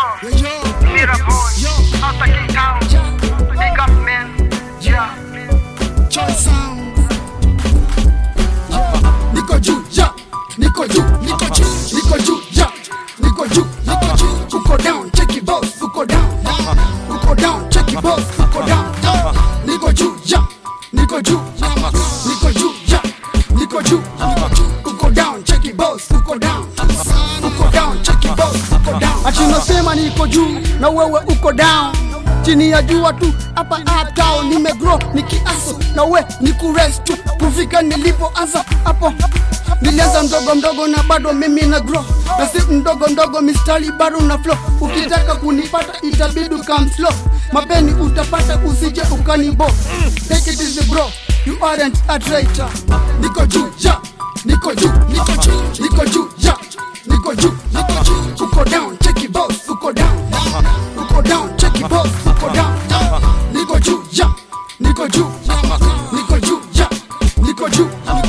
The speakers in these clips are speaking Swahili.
Mira boy, hasta King Town. Big up man, yeah. niko juu ya niko juu niko juu niko juu ya niko juu niko juu uko down check it boss uko down uko down check it boss uko down niko juu ya niko juu niko juu ya niko juu uko down check it boss uko down uko down check it boss uko down ati unasema niko juu na wewe uko down chini ya jua tu hapa uptown nimegrow nikiaso na we ni kurest tu kufika nilipoanza hapo nilianza mdogo mdogo na bado mimi na grow na si mdogo mdogo mistari bado na flow ukitaka kunipata itabidi come slow mapeni utapata usije ukanibo take it easy bro you aren't a traitor niko juu ya niko juu niko juu niko juu ya niko juu niko juu uko down check it boss uko down uko down check it boss uko down niko juu ya niko juu niko juu ya niko juu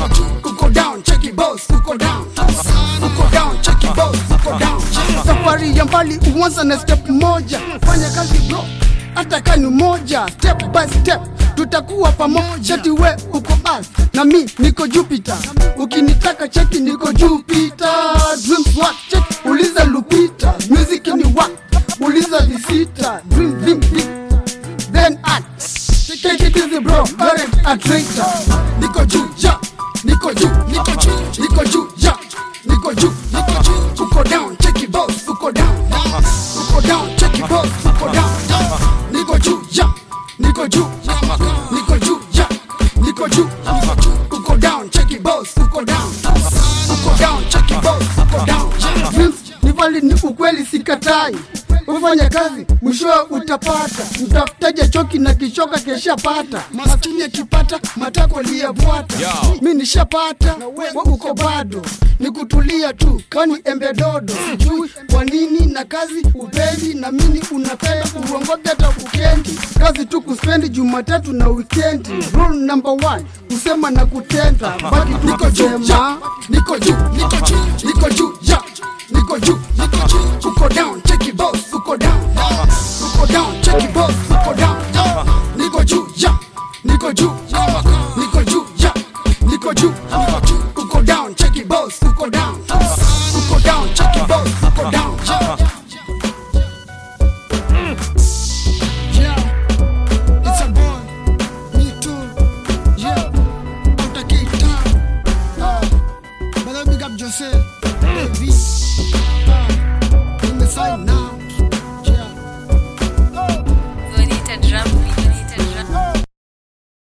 uko down check it boss uko down uko down check it boss uko down safari ya mbali uanza na step moja fanya kazi bro hata kani moja step by step tutakuwa pamoja tiwe uko earth na mi niko jupiter ukinitaka cheki niko jupiter dreams what check uliza lupita music ni what uliza visita dream dream dream then act take it easy bro aren't a traitor niko juu ya niko juu niko juu niko juu ya niko juu niko juu uko down check it boss uko down uko down check it boss uko down niko juu ya niko juu niko juu ya niko juu uko down check it boss uko down uko down check it boss uko down Dreams ni vali ni ukweli sikatai ufanya kazi mwishowe utapata mtafutaje choki na kichoka keshapata maskini akipata matako liyabwata mi nishapata we uko bado ni kutulia tu kani embe dodo sijui kwa nini na kazi upendi na mini unapenda uongoge hata ukendi kazi tu kuspendi jumatatu na wikendi rule number one kusema na kutenda baki tu Niko juu, kusema niko juu niko juu niko juu ya niko juu